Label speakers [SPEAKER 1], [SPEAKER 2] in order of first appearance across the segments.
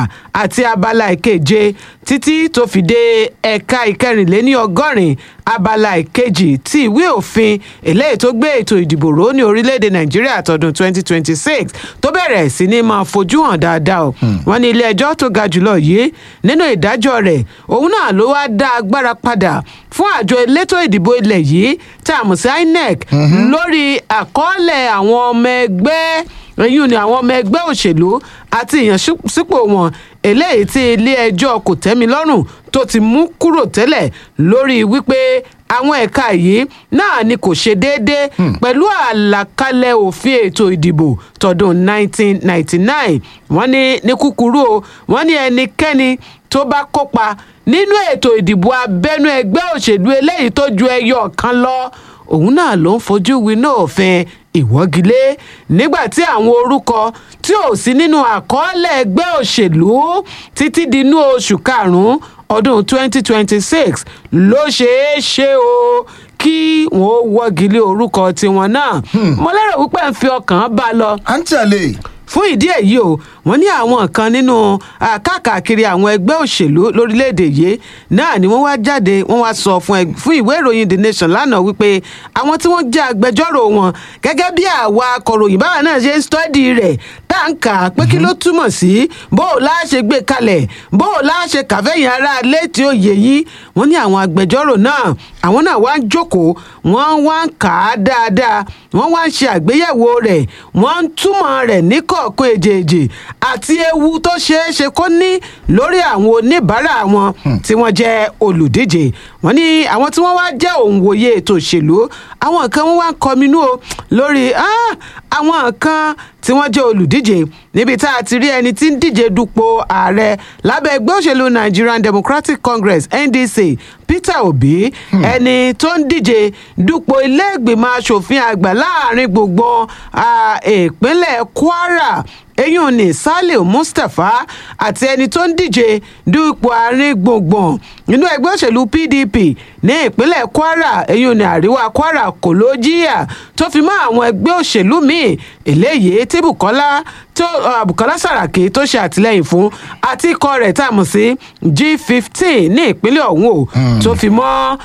[SPEAKER 1] àti abala ìkeje títí tó fi dé ẹ̀ka ìkẹrìnléní ọgọ́rin abala ìkejì tí ìwé òfin eléyìí tó gbé ètò ìdìbò ró ní orílẹ̀-èdè nàìjíríà tọdún 2026 tó bẹ̀rẹ̀ sí ní máa fojú hàn dáadáa o wọ́n ní ilé ẹjọ́ tó ga jùlọ yìí nínú ìdájọ́ rẹ̀ òun náà ló wá dá agbára padà fún àjọ elétò ìdìbò ilẹ̀ yìí tá a mọ̀ sí inec lórí àkọọ́lẹ̀ àwọn ọmọ ẹgbẹ́ èyí ni àwọn ọmọ ẹgbẹ́ òṣèlú àti ìyànsípò wọn eléyìí tí ilé ẹjọ́ kò tẹ́mi lọ́rùn tó ti mú kúrò tẹ́lẹ̀ lórí wípé àwọn ẹ̀ka yìí náà ni kò ṣe déédé pẹ̀lú àlàkalẹ̀ òfin ètò ìdìbò tọdún 1999 wọ́n ní ní kúkúrú o wọ́n ní ẹnikẹ́ni tó bá kópa nínú ètò ìdìbò abẹ́nú ẹgbẹ́ òṣèlú eléyìí tó ju ẹyọ kan lọ òun náà ló ń fojú winá òfin ìwọ́gilé nígbà tí àwọn orúkọ tí ò sí nínú àkọọ́lẹ̀ ẹgbẹ́ òṣèlú títí dínú oṣù karùn-ún ọdún 2026 ló ṣeé ṣe o kí wọn ó wọ́gilé orúkọ tiwọn náà mo lérò wípé ń fi ọkàn bá lọ
[SPEAKER 2] à ń tẹ̀lé
[SPEAKER 1] fún ìdí èyí o wọ́n ní àwọn kan nínú káàkiri àwọn ẹgbẹ́ òṣèlú lórílẹ̀‐èdè yìí náà ni wọ́n wá jáde wọ́n wá sọ fún fún ìwé ìròyìn the nation lánàá wípé àwọn tí wọ́n jẹ́ agbẹjọ́rò wọn gẹ́gẹ́ bí àwa akọ̀ròyìn báwa náà ṣe ń stọ́dì rẹ̀ tá à ń kà á pé kí ló túmọ̀ sí bó o láà ṣe gbé kalẹ̀ bó o láà ṣe kàfẹ́yìn ara létí òye yìí wọ́n ní àwọn agbẹjọ́rò náà àwọn náà wá ń jókòó wọ́n wá ń kà á dáadáa wọ́n wá ń ṣe àgbéyẹ̀wò rẹ̀ wọ́n ń túmọ̀ rẹ̀ ní kọ̀ọ̀kan èjèèjì àti ewu tó ṣeé ṣe kó ní lórí àwọn oníbàárà wọn tí wọ́n jẹ́ olùdíje wọ́n ní àwọn tí wọ́n wá jẹ́ òǹwòye ètò òṣèlú àwọn kan wọ́n wá ń kọminú o lórí àwọn kan tí wọ́n jẹ́ olùdíje níbi tá a ti rí ẹni tí ń díje dupò ààrẹ lábẹ́ ẹgbẹ́ òṣèlú nigerian democratic congress ndc peter obi ẹni tó ń díje dupò ilé ìgbìmọ̀ asòfin àgbà láàrin gbogbo ìpínlẹ̀ kwara eyín ní saliu mustapha àti ẹni tó ń díje dupò àárín gbùngbùn nínú ẹgbẹ́ òṣèlú pdp ní ìpínlẹ̀ kwara eyín ní àríwá kwara kò ló jíyà tó fi mọ́ àwọn ẹgbẹ́ òṣèlú míì eléyìí tí bukola tó bukola saraki tó ṣe àtìlẹyìn fún àti ikọ̀ rẹ̀ tá a mọ̀ sí g fifteen ní ìpínlẹ̀ ọ̀hún o tó fi mọ́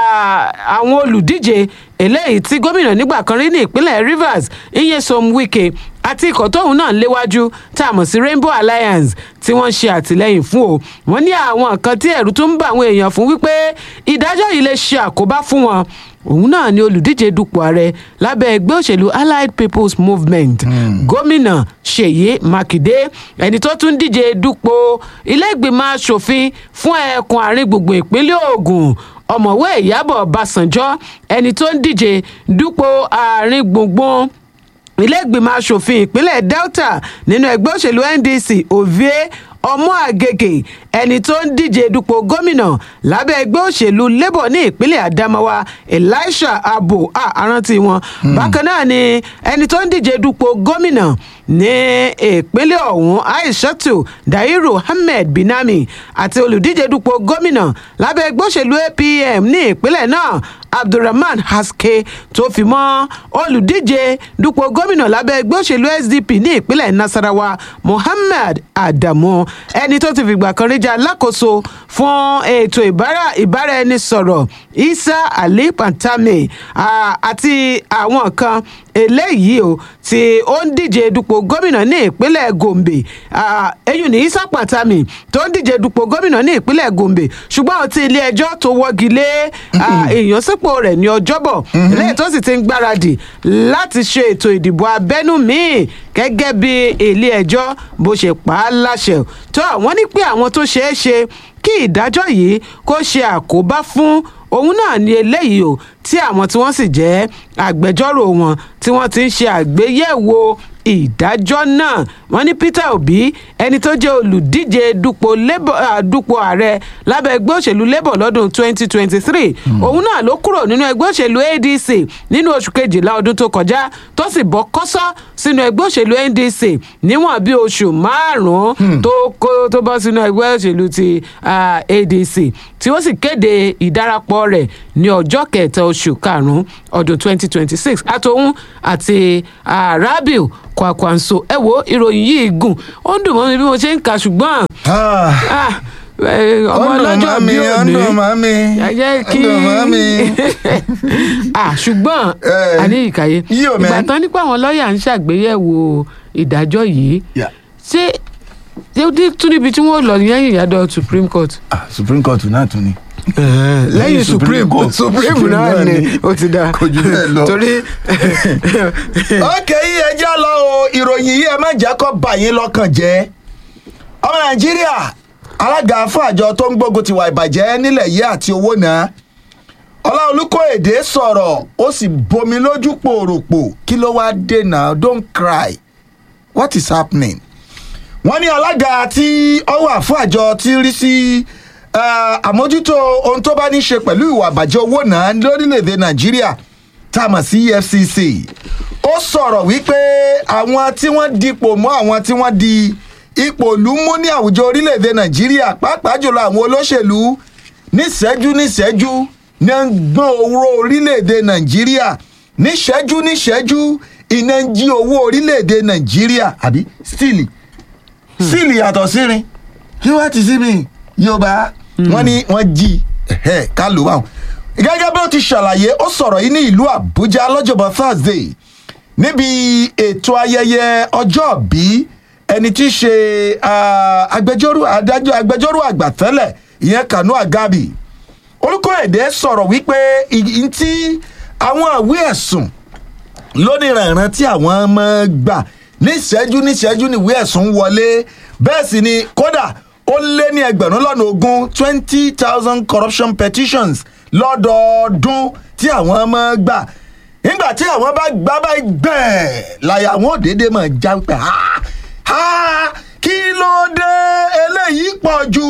[SPEAKER 1] àwọn olùdíje eléyìí tí gómìnà nígbà kan rí ní ìpínlẹ̀ rivers iyesom wike àti ikọ̀ tóun náà léwájú tá a mọ̀ sí rainbow alliance tí wọ́n ṣe àtìlẹ́yìn fún o wọ́n ní àwọn nǹkan tí ẹ̀rù tó ń bá àwọn èèyàn fún wípé ìdájọ́ yìí lè ṣe àkóbá fún wọn òun náà ni olùdíje dupò ààrẹ lábẹ́ ẹgbẹ́ òṣèlú allied people's movement gómìnà ṣèyí mákindé ẹni tó tún díje dupò ilé-ìgbìmọ̀ asòfin fún ẹkùn àárín gbùngbùn ìpínlẹ̀ ogun ọ̀mọ̀wé ìyábọ̀ ọbásanjọ́ ẹni tó ń díje dupò àárín gbùngbùn ilé-ìgbìmọ̀ asòfin ìpínlẹ̀ delta nínú ẹgbẹ́ òṣèlú ndc ovie ọmọ àgègè ẹni tó ń díje dupò gómìnà lábẹ́ ẹgbẹ́ òṣèlú labour ní ìpínlẹ̀ adamawa elisha abo àrántí wọn bákan náà ni ẹni tó ń díje dupò gómìnà ní ìpínlẹ̀ ọ̀hún aishatu dairu ahmed binami àti olùdíje dupò gómìnà lábẹ́ ẹgbẹ́ òṣèlú apm ní ìpínlẹ̀ náà abdulrahman haske tó fi mọ́ olùdíje dupò gómìnà lábẹ́ ẹgbẹ́ òṣèlú sdp ní ìpínlẹ̀ nasarawa muhammad adamu ẹni tó ti fìgbà kan rí jẹ́ alákòóso fún ètò ìbáraẹnisọ̀rọ̀ isa ali pantami àti àwọn kan eléyìí o tí ó ń díje dupò gómìnà ní ìpínlẹ̀ gombe eyín ní isa pantami tó ń díje dupò gómìnà ní ìpínlẹ̀ gombe ṣùgbọ́n tí ilé ẹjọ́ tó wọ́gi lé ìyànsípò rẹ̀ ní ọjọ́bọ̀ eléyìí tó sì ti ń gbáradì láti ṣe ètò ìdìbò abẹ́nú míì gẹ́gẹ́ bí ilé ẹjọ́ bó ṣe pa á láṣẹ tó wọ́n ní pé àwọn tó ṣeé ṣe kí ìdájọ́ yìí kó ṣe àkóbá fún òun náà ní eléyìí o tí àwọn tí wọ́n sì jẹ́ agbẹjọ́rò wọn tí wọ́n ti ń ṣe àgbéyẹ̀wò ìdájọ́ náà wọ́n ní peter obi ẹni tó jẹ́ olùdíje dupò dupò ààrẹ lábẹ́ ẹgbẹ́ òṣèlú labour lọ́dún 2023 òun náà ló kúrò nínú ẹgbẹ́ òṣèlú adc nínú oṣù kejìlá ọdún tó kọjá tó sì bọ́ kọ́sọ́ sínú ẹgbẹ́ òṣèlú ndc níwọ̀n bí oṣù márùn-ún tó kó tó bọ́ sínú ẹgbẹ́ òṣèlú ti adc tí ó sì kéde ìdarapọ̀ rẹ̀ ní ọjọ́ kẹta oṣù karùn-ún ọdún 2026 àtòun àti rabiu kwakwanso ẹ wo ìròyìn yìí gùn ó ń dùn mọ́ mi bí mo ṣe ń kà ṣùgbọ́n
[SPEAKER 2] Ah,
[SPEAKER 1] ah, eh, ọmọ
[SPEAKER 2] ó ń dùn
[SPEAKER 1] ọlọ́jọ́
[SPEAKER 2] mọ́ mi,
[SPEAKER 1] bí
[SPEAKER 2] ó ń
[SPEAKER 1] òní
[SPEAKER 2] dùn mọ́ mi,
[SPEAKER 1] ẹ jẹ́
[SPEAKER 2] ó ń
[SPEAKER 1] kí
[SPEAKER 2] dùn mọ́ mi.
[SPEAKER 1] ah ṣùgbọ́n
[SPEAKER 2] Eh,
[SPEAKER 1] àní ìkàyé
[SPEAKER 2] yíò, man.
[SPEAKER 1] ìgbà tán nípa àwọn lọ́ọ̀yà ń ṣàgbéyẹ̀wò ìdájọ́ yìí
[SPEAKER 2] Yeah.
[SPEAKER 1] ṣé ṣé ó dé tún níbi tí wọ́n lọ lẹ́yìn ìyàdọ̀ supreme court.
[SPEAKER 2] ah, supreme court náà tún ni.
[SPEAKER 1] lẹ́yìn
[SPEAKER 2] Supreme
[SPEAKER 1] supreme
[SPEAKER 2] Court.
[SPEAKER 1] supreme
[SPEAKER 2] Supreme
[SPEAKER 1] náà
[SPEAKER 2] náà
[SPEAKER 1] ni
[SPEAKER 2] ni.
[SPEAKER 1] ó ti da
[SPEAKER 2] Kò jù bẹ́ẹ̀ lọ.
[SPEAKER 1] torí
[SPEAKER 2] ok yìí ẹ já lọ o ìròyìn yìí ẹ má jẹ́ kó bà yín lọ́kàn jẹ́ ọmọ nàìjíríà alága fún àjọ tó ń gbógun tiwa ìbàjẹ́ nílẹ̀ yìí àti owó náà ọláolúkọ èdè sọ̀rọ̀ ó sì bomi lójú pòròpò kí ló wá dé náà don't cry what is happening wọ́n ní alága tí ó wà fún àjọ tí ń rí sí eh, àmójútó ohun tó bá ní ṣe pẹ̀lú ìwà àbàjẹ́ owó náà lórílẹ̀‐èdè nàìjíríà tá a mọ̀ sí efcc ó sọ̀rọ̀ wípé àwọn tí wọ́n dipò mọ́ àwọn tí wọ́n di ipò ìlú mú ní àwùjọ orílẹ̀‐èdè nàìjíríà pàápàá jùlọ àwọn olóṣèlú níṣẹ́jú níṣẹ́jú ní ń gbọ́n owó orílẹ̀‐èdè nàìjíríà níṣẹ́jú níṣẹ́jú iná ń jí owó orílẹ̀‐èdè nàìjíríà àbí stíìlì síìlì yàtọ̀ sírin kí wọ́n ti sí mi yorùbá wọ́n ní wọ́n jí ẹ̀hẹ́, ká ló wà. gẹ́gẹ́ bí ó ti ṣàlàyé ó sọ̀rọ̀ yìí ní ìlú àbújá lọ́jọ́bọ̀ thursday níbi ètò ayẹyẹ ọjọ́ bí ẹni tí í ṣe ah, agbẹjọ́rò adájọ́ agbẹjọ́rò àgbà tẹ́lẹ̀ ìyẹn kanu agabi orúkọ èdè sọ̀rọ̀ wípé ìyí tí àwọn ìwé ẹ̀sùn lóníranran tí àwọn máa gbà níṣẹ́jú níṣẹ́jú níwé ẹ̀sùn wọlé bẹ́ẹ̀ sì ni kódà ó lé ní ẹgbẹ̀rún lọ́nà ogún twenty thousand corruption petitions lọ́dọọdún tí àwọn máa gbà nígbà tí àwọn bá gbá báyìí gbẹ̀ẹ́ láyà àwọn òdèdè máa já pé ha ha kí ló dé eléyìí pọ̀ jù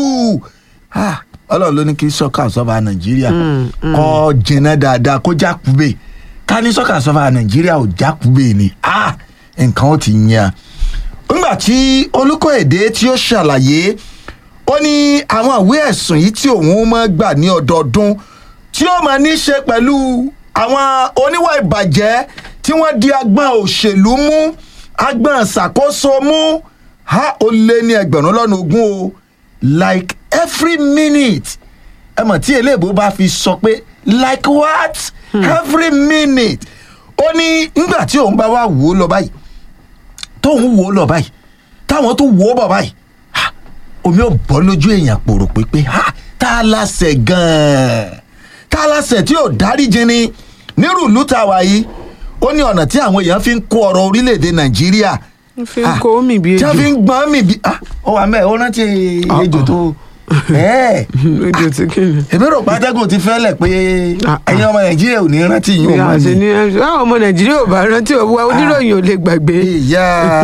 [SPEAKER 2] Ah, ọlọ́run ló ní kí sọ́kà sọ́ba nàìjíríà kọ́ jìnnà dáadáa kó jákùbè ká ní sọ́kà sọ́ba nàìjíríà ò jákùbè ni Ah, nǹkan ó ti yan nígbà tí olùkọ́èdè tí ó ṣàlàyé ó ní àwọn ìwé ẹ̀sùn yìí tí òun máa gbà ní ọdọọdún tí ó máa ní í ṣe pẹ̀lú àwọn oníwà ìbàjẹ́ tí wọ́n di agbọ̀n òṣèlú mú agbọ̀n ṣàkóso mú ha ó lé ní ẹgbẹ̀rún lọ́nà ogún o like every minute ẹ mọ̀ tí eléèbó bá fi sọ pé like what every minute ó ní nígbà tí òun bá wá wò ó lọ báyìí tóun wò ó lọ báyìí táwọn tó wò ó bọ̀ báyìí ha, omi ò bọ́ lójú èèyàn pòrò pépé ha tá a láṣẹ gan-an tá a láṣẹ tí ò dáríjì ni nírú ìlú tá a wà yìí ó ní ọ̀nà tí àwọn èèyàn fi ń kó ọrọ̀ orílẹ̀-èdè nàìjíríà
[SPEAKER 1] Wọ́n fi ń kó mì bí
[SPEAKER 2] tí
[SPEAKER 1] ejò
[SPEAKER 2] wọ́n fi ń gbọ́n mì bí ah, ó wà mẹ́ẹ̀ ó rántí ejò tó ẹ́ẹ̀
[SPEAKER 1] ejò tí kì í.
[SPEAKER 2] èmi rò pátẹ́gùn ti fẹ́lẹ̀ pé
[SPEAKER 1] Ah, ah.
[SPEAKER 2] ẹ̀yin ọmọ nàìjíríà ò ní rántí yín ò mọ́
[SPEAKER 1] àṣẹ
[SPEAKER 2] ni.
[SPEAKER 1] ní àwọn ọmọ nàìjíríà ò bá rántí òwúwa oníròyìn ò lè gbàgbé
[SPEAKER 2] ìyá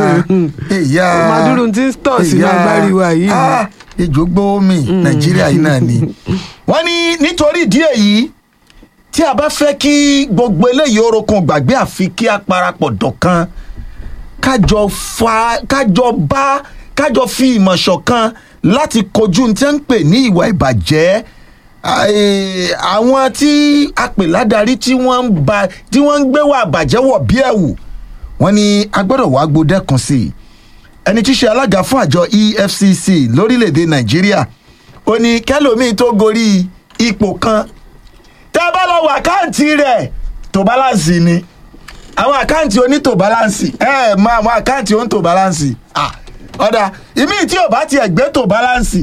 [SPEAKER 2] ìyá
[SPEAKER 1] Màdúró tí ń tọ̀ sínú
[SPEAKER 2] ìyá.
[SPEAKER 1] agbárí wa yìí.
[SPEAKER 2] Ah, ejò gbówó mi nàìjíríà yìí náà ni. wọ́n ní nítorí ìdí èyí tí a bá fẹ́ kí gbogbo eléyìí orokun gbàgbé àfi kí a parapọ̀ dọ̀kan kájọ fa kájọ bá kájọ fi ìmọ̀ ṣọ̀kan láti kojú ní tí wọ́n ń pè ní ìwà ìbàjẹ́ Eh, àwọn tí a pè ládàrí tí wọ́n ń ba tí wọ́n ń gbé wà bàjẹ́ wọ̀ bí ẹ̀wù wọ́n ní a gbọ́dọ̀ wá gbódẹ́kun sí i ẹni tí í ṣe alága fún àjọ efcc lórílẹ̀‐èdè nàìjíríà ó ní kẹlòmíì tó gorí ipò kan tẹ́ ẹ bá lọ wọ àkáǹtì rẹ̀ tó báláǹsì ni àwọn àkáǹtì onítò báláǹsì ẹ ẹ mọ àwọn àkáǹtì onítò báláǹsì Ah, ọ̀dà ìmí tí ò bá tiẹ̀ gbé tó báláǹsì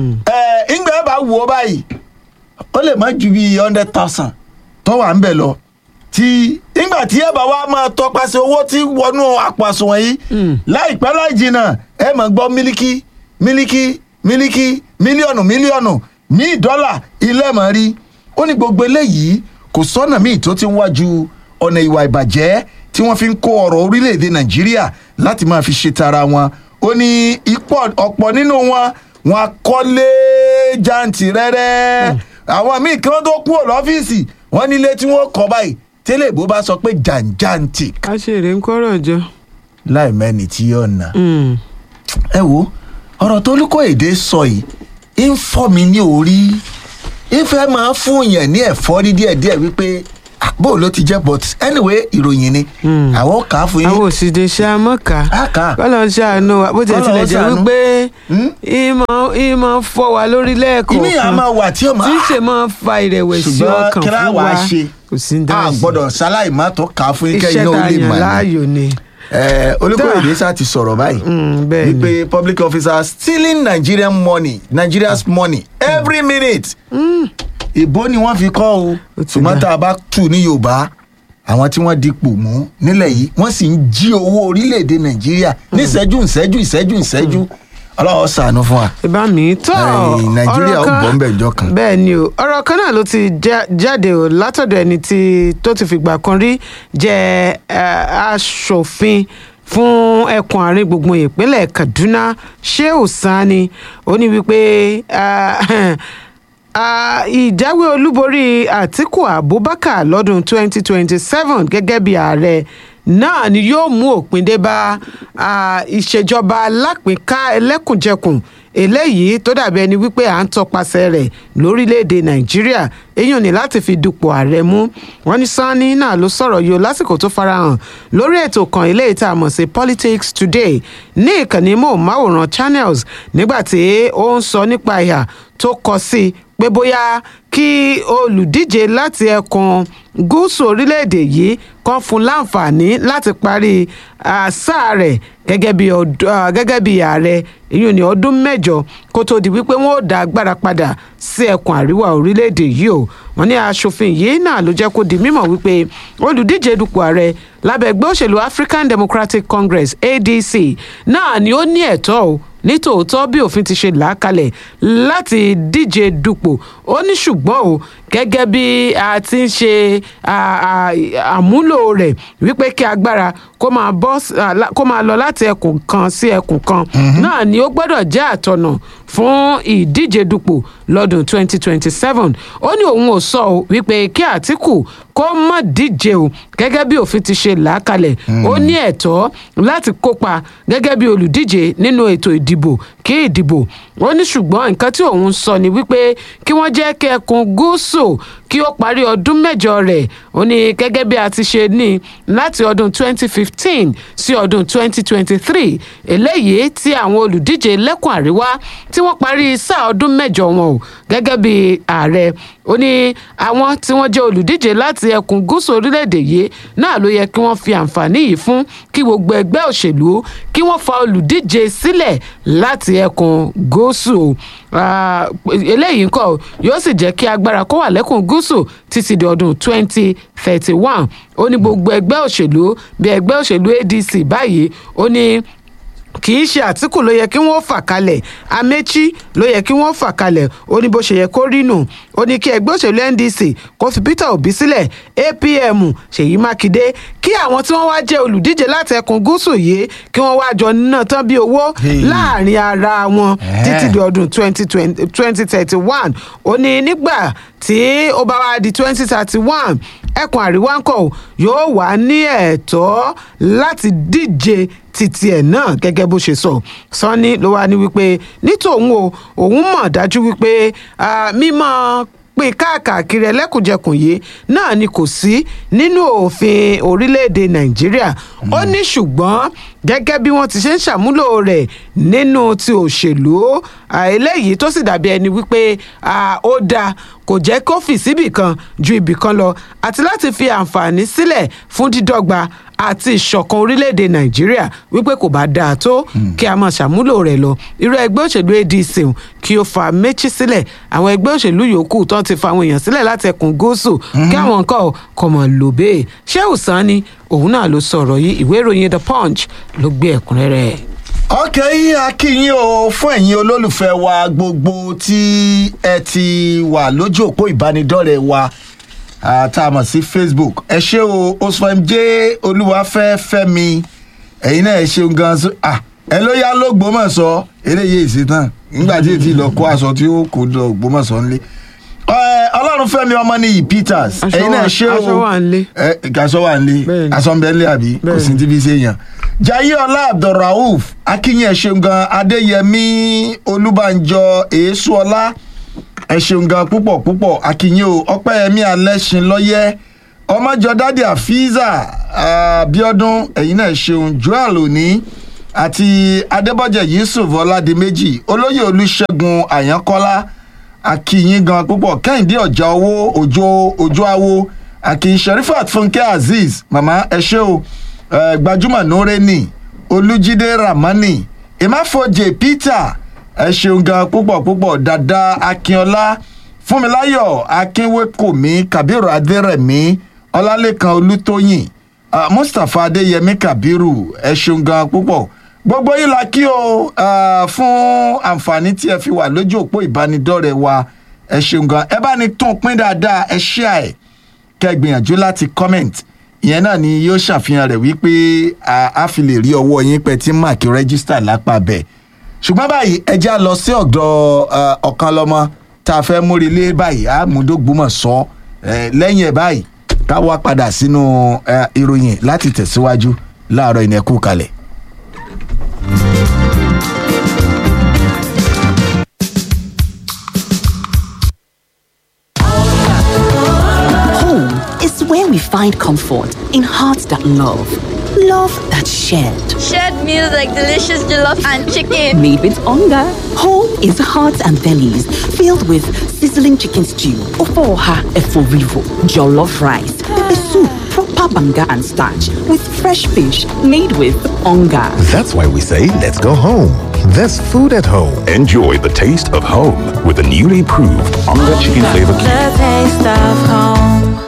[SPEAKER 2] ẹ ìgbẹ́ bá wò ó báyìí ó lè má ju bíi hundred thousand tó wà ń bẹ̀ lọ tí nígbà tí ẹ bá wá máa tọpasẹ̀ owó tí wọnú àpò àsùnwọ̀n yìí láìpẹ́ láì jìnnà ẹ máa gbọ́ mílíkì mílíkì mílíkì mílíọ̀nù mílíọ̀nù míì dọ́là ilé mọ̀ rí ó ní gbogbo eléyìí kò sọ́nà míì tó ti ń wájú ọ̀nà ìwà ìbàjẹ́ tí wọ́n fi ń kó ọ̀rọ̀ orílẹ̀-èdè nàìjíríà láti máa fi ṣe tara wọn ó ní ipò ọ̀pọ̀ nínú wọn wọn akọ́lé jàǹtì rẹ́rẹ́ àwọn míì kí wọ́n tó kúrò lọ́fíìsì wọ́n nílé tí wọ́n kọ́ báyìí tẹ́lẹ̀ bó bá sọ pé jàǹjàǹtì
[SPEAKER 1] a ṣe èrè ń kọ́rọ̀ jọ.
[SPEAKER 2] láì mẹ́ni tí yóò nà
[SPEAKER 1] Mm.
[SPEAKER 2] ẹ wo ọ̀rọ̀ tó lóko èdè sọ yìí ń fọ́ mi ní orí ìfẹ́ máa fún yàn ní ẹ̀fọ́rí díẹ̀díẹ̀ wípé ah, bó ló ti jẹ́ but anyway ìròyìn ni àwọn kà á fún yín
[SPEAKER 1] àwọn òsìdè ṣe amọ́ka
[SPEAKER 2] Á kà á.
[SPEAKER 1] kọ́lọ́ ń ṣàánú wa bó tiẹ̀
[SPEAKER 2] Kọ́lọ́run
[SPEAKER 1] tilẹ̀ jẹ́
[SPEAKER 2] ṣàánú.
[SPEAKER 1] wípé
[SPEAKER 2] Hmm?
[SPEAKER 1] ìmọ̀ ìmọ̀ fọ́ wa lórí
[SPEAKER 2] ìmí
[SPEAKER 1] lẹ́ẹ̀kọ̀ọ̀kan
[SPEAKER 2] àmọ́ wà tí ó máa
[SPEAKER 1] tí ń ṣe máa ń fa ìrẹ̀wẹ̀sì
[SPEAKER 2] ṣùgbọ́n
[SPEAKER 1] ọkàn
[SPEAKER 2] kí láà
[SPEAKER 1] fún
[SPEAKER 2] wá
[SPEAKER 1] wa
[SPEAKER 2] ṣe
[SPEAKER 1] kò sí ń
[SPEAKER 2] a
[SPEAKER 1] dá sí
[SPEAKER 2] gbọ́dọ̀ ṣaláì má tó kà á fún yín
[SPEAKER 1] iṣẹ́
[SPEAKER 2] kẹ́yìn
[SPEAKER 1] tá
[SPEAKER 2] náà
[SPEAKER 1] a
[SPEAKER 2] ó lè
[SPEAKER 1] yàn
[SPEAKER 2] mọ̀ ní.
[SPEAKER 1] láàyò ni
[SPEAKER 2] Eh, olùkóyèdè sá ti sọ̀rọ̀ báyìí
[SPEAKER 1] Mm, bẹ́ẹ̀ ni.
[SPEAKER 2] wípé public officers stealing nigerian money nigeria's money every minute ìbò ni wọ́n fi kọ́ o
[SPEAKER 1] Ó ti
[SPEAKER 2] ṣùgbọ́n
[SPEAKER 1] dá.
[SPEAKER 2] tá a bá tù ní yorùbá àwọn tí wọ́n dipò mú nílẹ̀ yìí wọ́n sì ń jí owó orílẹ̀-èdè nàìjíríà ní ìṣẹ́jú ìṣẹ́jú ìṣẹ́jú ìṣẹ́jú ọlọ́wọ́ sànú fún wa.
[SPEAKER 1] ìbá mi tọ́
[SPEAKER 2] Ẹ̀, Nàìjíríà ó
[SPEAKER 1] ọ̀rọ̀ kan-
[SPEAKER 2] bọ́ ńbẹ̀ ńjọ́ kan.
[SPEAKER 1] bẹ́ẹ̀ ni o ọ̀rọ̀ kan náà ló ti já- jáde o látọ̀dọ̀ ẹni tí tó ti fìgbà kan rí jẹ́ eh, aṣòfin fún ẹkùn àárín gbùngbùn ìpínlẹ̀ kaduna sheu sani ó ní wípé ah, ah, ìjáwé olúborí àtiku abubakar lọ́dún 2027 gẹ́gẹ́ bí ààrẹ náà ni yóò mú òpin dé bá ah, ìṣèjọba alápínká ẹlẹ́kùnjẹkùn eléyìí tó dàbí ẹni wípé à ń tọpasẹ̀ rẹ̀ lórílẹ̀‐èdè nàìjíríà èyàn ní láti fi dupò ààrẹ mú wọn ní sanni náà ló sọ̀rọ̀ yìí o lásìkò tó farahàn lórí ètò kan eléyìí tá a mọ̀ sí politics today ní ìkànnì móhùnmáwòrán channels nígbà tí ó ń sọ nípa ìhà tó kọ sí i pé bóyá kí olùdíje láti ẹkùn gúúsù orílẹ̀-èdè yìí kan fún láǹfààní láti parí ah, sáà rẹ̀ gẹ́gẹ́ bí ọd- ah, gẹ́gẹ́ bí ààrẹ èyí ní ọdún mẹ́jọ kó tó di wípé wọ́n ó dá agbára padà sí ẹkùn àríwá orílẹ̀-èdè yìí o wọ́n ní aṣòfin yìí náà ló jẹ́ kó di mímọ̀ wípé olùdíje dupò ààrẹ lábẹ́ ẹgbẹ́ òṣèlú african democratic congress adc náà ni ó ní ẹ̀tọ́ o nítòótọ́ bí òfin ti ṣe là á kalẹ̀ láti díje dupò ó ní ṣùgbọ́n o gẹ́gẹ́ bí a ti ń ṣe à- à- àmúlò rẹ̀ wípé kí agbára kó máa bọ́ s- à, lá- kó máa lọ láti ẹkùn kan sí ẹkùn kan náà ni ó gbọ́dọ̀ jẹ́ àtọ̀nà fún ìdíje dupò lọ́dún 2027 ó ní òun ò sọ o wípé kí àtìkù kó má díje o gẹ́gẹ́ bí òfin ti ṣe là á kalẹ̀ ó ní ẹ̀tọ́ láti kópa gẹ́gẹ́ bí olùdíje nínú ètò ìdìbò kí ìdìbò ó ní ṣùgbọ́n nǹkan tí òun sọ ni wípé kí wọ́n jẹ́ kí ẹkùn gúúsù kí ó parí ọdún mẹ́jọ rẹ̀ ó ní gẹ́gẹ́ bí a ti ṣe ní láti ọdún 2015 sí ọdún 2023 eléyìí tí àwọn olùdíje lẹ́kùn àríwá tí wọ́n parí sáà ọdún mẹ́jọ wọn o gẹ́gẹ́ bí ààrẹ ó ní àwọn tí wọ́n jẹ́ olùdíje láti ẹkùn gúúsù orílẹ̀-èdè yìí náà ló yẹ kí wọ́n fi àǹfààní yìí fún kí gbogbo ẹgbẹ́ òṣèlú kí wọ́n fa olùdíje sílẹ̀ láti ẹkùn gúúsù o. Ah, eléyìí ńkọ́ yóò sì jẹ́ kí agbára kó wà lẹ́kùn gúúsù títí di ọdún 2031 ó ní gbogbo ẹgbẹ́ òṣèlú bí ẹgbẹ́ òṣèlú adc báyìí ó ní kì í ṣe àtìkù ló yẹ kí wọ́n fà kalẹ̀ amechi ló yẹ kí wọ́n fà kalẹ̀ ó ní bó ṣe yẹ kó rí nù ó ní kí ẹgbẹ́ òṣèlú ndc kó fi peter obi sílẹ̀ apm ṣèyí mákindé kí àwọn tí wọ́n wá jẹ́ olùdíje láti ẹkùn gúúsù yìí kí wọ́n wá jọ ná tán bí owó
[SPEAKER 2] Hey.
[SPEAKER 1] láàrin ara wọn
[SPEAKER 2] Eh.
[SPEAKER 1] títí di ọdún twenty thirty one ó ní nígbà tí ó bá wá di twenty thirty one ẹkùn àríwá ńkọ yóò wà ní ẹ̀tọ́ láti díje títí ẹ̀ náà gẹ́gẹ́ bó ṣe sọ sanni ló wá ní wípé nítòun o òun mọ̀ dájú wípé ah, mímọ́ pín káàkiri ẹlẹ́kùnjẹkùn yìí náà ni kò sí nínú òfin orílẹ̀-èdè nàìjíríà ó ní ṣùgbọ́n gẹ́gẹ́ bí wọ́n ti ṣe ń ṣàmúlò rẹ̀ nínú ti òṣèlú ah, eléyìí tó sì dàbí ẹni wípé ah, ó dáa kò jẹ́ kó fì síbì kan ju ibì kan lọ àti láti fi àǹfààní sílẹ̀ fún dídọ́gba àti ìṣọ̀kan orílẹ̀-èdè nàìjíríà wípé kò bá dáa tó kí a máa ṣàmúlò rẹ̀ lọ irú ẹgbẹ́ òṣèlú adc ń kí ó fa méjì sílẹ̀ àwọn ẹgbẹ́ òṣèlú yòókù tó ti fa àwọn èèyàn sílẹ̀ láti ẹkùn gúúsù kí àwọn nǹkan kọ̀ mọ̀ lò bẹ́ẹ̀ ṣé òsán ni òun náà ló sọ̀rọ̀ yìí ìwé ìròyìn the punch ló gbé ẹ̀kúnrẹ́rẹ́
[SPEAKER 2] ọkẹ yìí a kí yín o fún ẹ̀yin olólùfẹ́ wa gbogbo tí ẹ ti wà lójú òpó ìbánidọ́rẹ̀ẹ́ wa ah, tá a mọ̀ sí facebook ẹ ṣé o osfam j olúwafẹ́ fẹ́mi ẹ̀yin náà ẹ ṣeun gan so ah, ẹ ló yá lógbómọ̀ṣọ́ eléyìí èsì tán nígbà tí èsì lọ kó aṣọ tí ó kó lọ ògbómọ̀ṣọ́ ńlé ọlọ́run fẹ́mi ọmọ nìyí peters
[SPEAKER 1] Aṣọ
[SPEAKER 2] ẹ̀yin náà
[SPEAKER 1] wà-
[SPEAKER 2] ṣé o
[SPEAKER 1] aṣọ wà ńlé.
[SPEAKER 2] ẹ aṣọ wà ńlé
[SPEAKER 1] Bẹ́ẹ̀ni.
[SPEAKER 2] aṣọ ń bẹ ńlé àbí kò
[SPEAKER 1] Bẹ́ẹ̀ni.
[SPEAKER 2] sí ti fi ṣe yàn. jaiye ọlá abdulrauf akínyìn ẹ ṣeun gan adéyẹmí olúbànjọ èésù ọlá ẹ ṣeun gan púpọ̀ púpọ̀ akínyìn o ọpẹ́yẹmí alẹ́sìn lọ́yẹ́ ọmọjọ dádì àfíìsà abiodun ẹ̀yin náà ṣeun joel òní àti adébọ̀jẹ̀ yusuf ọládìméjì olóyè olùṣègùn àyànkọ́lá akínyìn gan púpọ̀ kẹ́hìndé ọ̀jà owó òjò òjò awo akin sherifat funke azeez màmá ẹ ṣé o eh, gbajúmọ̀ nórẹ́nì olùjídé ramani ìmáfojè peter ẹ ṣeun gan púpọ̀ púpọ̀ dada akínọlá fúnmiláyọ̀ akínwékòmí kabiru adérẹ̀mí ọlálẹ́kan olùtóyìn ah, mustapha adéyẹmí kabiru ẹ ṣeun gan púpọ̀ gbogbo yín la kí o ah, fún àǹfààní tí ẹ fi wà lójú òpó ìbánidọ́rẹ̀ẹ́ wa ẹ ṣeun gan ẹ bá ní tún pín dáadáa ẹ ṣí àẹ̀ kẹ́ ẹ gbìyànjú láti comment ìyẹn náà ni yóò ṣàfihàn rẹ̀ wípé a a fi lè rí ọwọ́ yín pẹ́ tí mark register lápá bẹ̀ ṣùgbọ́n báyìí ẹ já lọ sí ọ̀dọ̀ eh, ọ̀kan lọ́mọ tá a fẹ́ múri lé báyìí àmúdógbòmọ̀ sọ eh, lẹ́yìn ẹ̀ báyìí ká wá padà sínú eh, ìròyìn láti tẹ̀síwájú láàárọ̀ ìnẹ́kù kalẹ̀.
[SPEAKER 3] Home is where we find comfort in hearts that love, love that shared.
[SPEAKER 4] Shared meals like delicious jollof and chicken.
[SPEAKER 3] Made with hunger. Home is hearts and bellies filled with sizzling chicken stew, ofoha eforivo, jollof rice, pepper soup, proper banga and starch with fresh fish made with hunger.
[SPEAKER 5] That's why we say, let's go home. There's food at home.
[SPEAKER 6] Enjoy the taste of home with the newly improved Onga Chicken Flavor Cube.
[SPEAKER 7] The taste of home.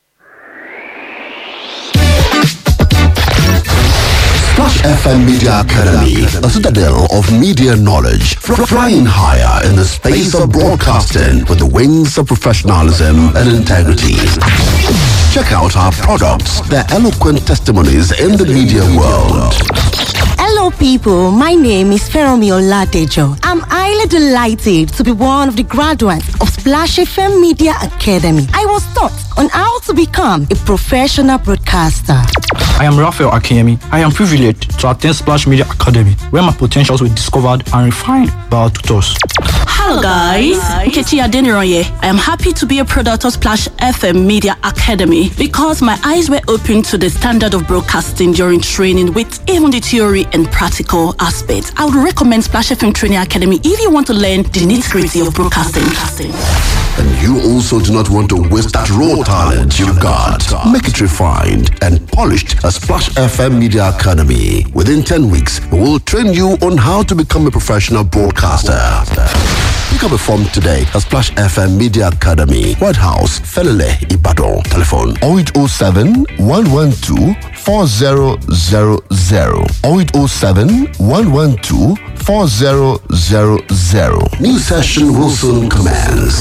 [SPEAKER 8] Splash FM Media Academy, a citadel of media knowledge, fr- flying higher in the space of broadcasting with the wings of professionalism and integrity. Check out our products, their eloquent testimonies in the media world.
[SPEAKER 9] Hello, people. My name is Feromi Oladejo. I'm highly delighted to be one of the graduates of Splash FM Media Academy. I was taught on how to become a professional broadcaster.
[SPEAKER 10] I am Raphael Akinyemi. I am privileged to attend Splash Media Academy, where my potentials were discovered and refined by our tutors.
[SPEAKER 11] Hello guys, Nkechi Adeniroye. I am happy to be a product of Splash FM Media Academy because my eyes were opened to the standard of broadcasting during training with even the theory and practical aspects. I would recommend Splash FM Training Academy if you want to learn the nitty-gritty of broadcasting.
[SPEAKER 8] And you also do not want to waste that raw talent you've got. Make it refined and polished at Splash FM Media Academy. Within 10 weeks, we will train you on how to become a professional broadcaster. Pick up a form today at Splash FM Media Academy, White House, Felele, Ibadan. Telephone 0807 112 4000 0807 112 4000. New session will soon commence.